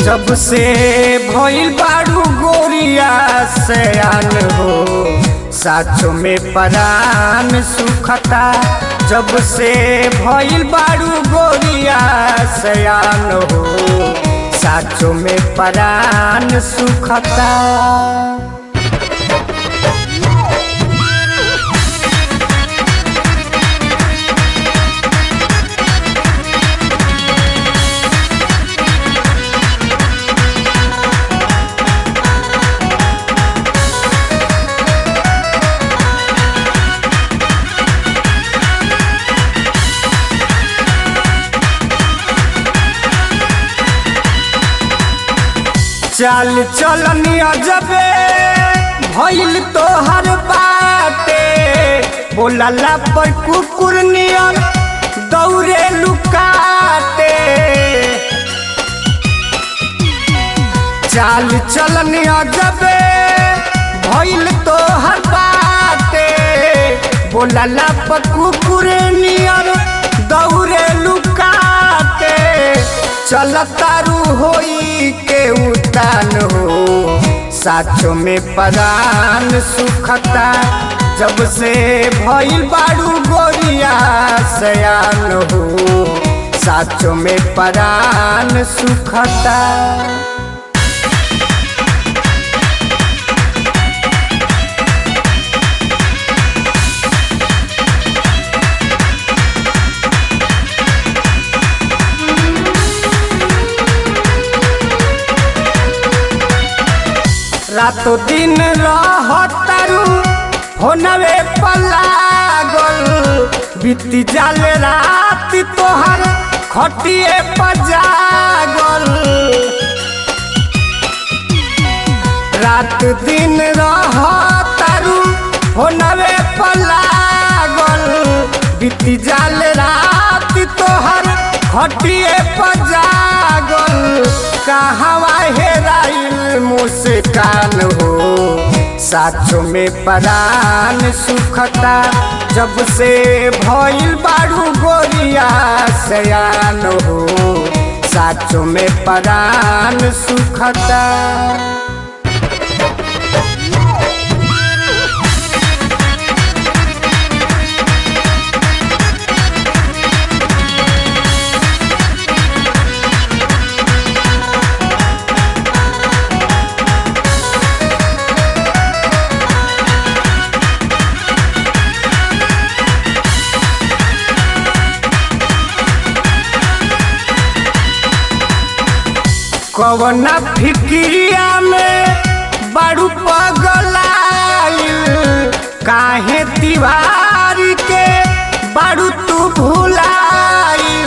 जब से भइल बाड़ू गोरिया सयान हो साचो में परान सुखता जब से भइल बाड़ू गोरिया सयान हो साचो में परान सुखता चाल चलनी अजबे भइल तोहर बाटे बोलला पर कुकुर नियर दौड़े लुकाते चाल चलनी अजबे भइल तोहर बाटे बोलला पर कुकुर नियर दौड़े लुकाते चलतारू होई के उतान हो साचो में परान सुखता जब से भइल बाड़ू गोरिया सयान हो साचो में परान सुखता रातो दिन रहतारू होनवे पलागल बीती जाले रात तोहर खटिए पजागल रात दिन रहतारू होनवे पलागल बीती जाले रात तोहर खटिए पजागल कहवा हेराइल मुस्कान हो साचो में परान सुखता जब से भइल बाड़ू गोरिया सयान हो साचो में परान सुखता कवना फिक्रिया में बड़ू पगलाइल काहे दीवारी के बड़ू तू भुलाइल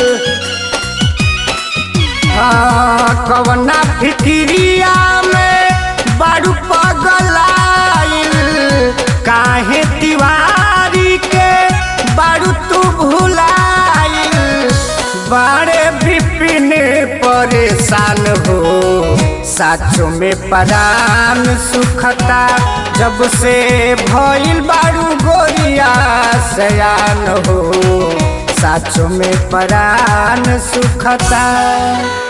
हाँ कवना फिक्रिया में बड़ू पगलाइल काहे दीवारी के बड़ू तू भुलाइल बड़े विपिन परेशान हो साचो में परान सुखता जब से भइल बारू गोरिया सयान हो साचो में परान सुखता